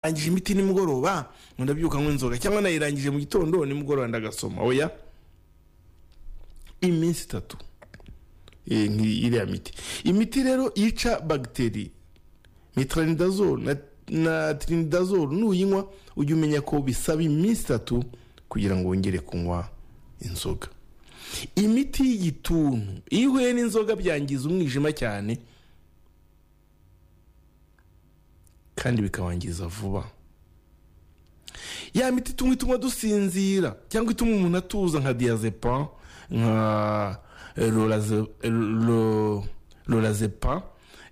ndangije imiti nimugoroba ngo ndabyuka nk'inzoga inzoga cyangwa nayirangije mu gitondo nimugoroba ndagasoma oya iminsi itatu Eh, nki- iriya miti imiti rero yica bagiteri mitranidazole na, na trinidazole nuyinywa ujya umenya ko bisaba iminsi itatu kugira ngo wongere kunywa inzoga imiti y'igituntu iyo ihuye n'inzoga byangiza umwijima cyane kandi bikawangiza vuba ya miti tumwe ituma dusinzira cyangwa ituma umuntu atuza nka diazepam nka Loraze- Lo- lorazepam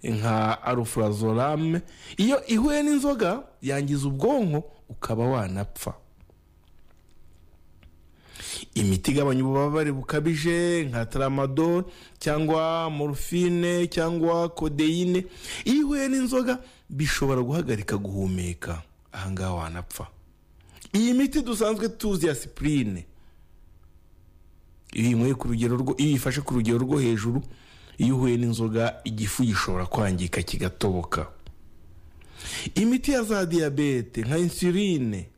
nka alufrazolame iyo ihuye n'inzoga yangiza ubwonko ukaba wanapfa imiti igabanya ububabare bukabije nka tramadol cyangwa morphine cyangwa kodeyine iyo ihuye n'inzoga bishobora guhagarika guhumeka ahangaha wanapfa iyi miti dusanzwe tuzi ya sipurine iyo uyinyweye ku rugero rwo iyo uyifashe ku rugero rwo hejuru iyo uhuye n'inzoga igifu gishobora kwangika kigatoboka imiti ya za diyabete nka insuline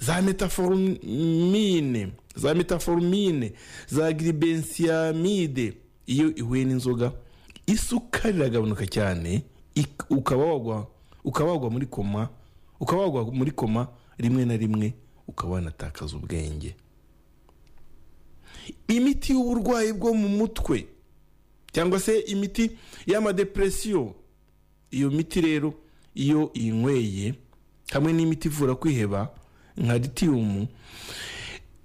za metaformine za metaformine za giribensiamide iyo ihuye n'inzoga isukari iragabanuka cyane ik- ukaba wagwa ukaba wagwa muri koma ukaba wagwa muri koma rimwe na rimwe ukaba wanatakaza ubwenge imiti y'uburwayi bwo mu mutwe cyangwa se imiti y'amadepresiyo iyo miti rero iyo inyweye hamwe n'imiti ivura kwiheba nka litiyumu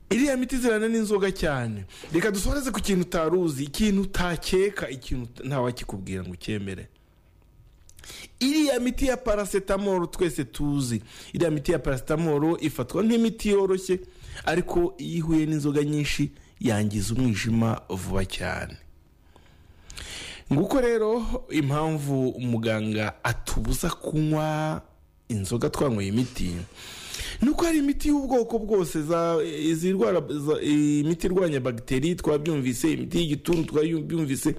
iriya miti zirana n'inzoga cyane reka dusoreze ku kintu utaruzi ikintu utakeka ikintu uta- ntawakikubwira ngo ucyemere iriya miti ya paracetamol twese tuzi iriya miti ya paracetamol ifatwa nk'imiti yoroshye ariko iyo ihuye n'inzoga nyinshi yangiza umwijima vuba cyane nguko rero impamvu umuganga atubuza kunywa inzoga twanyweye imiti ni uko hari imiti y'ubwoko bwose za izirwara za- imiti irwanya bagiteri twabyumvise imiti y'igituntu twabyumvise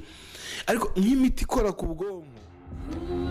ariko nk'imiti ikora ku bwonko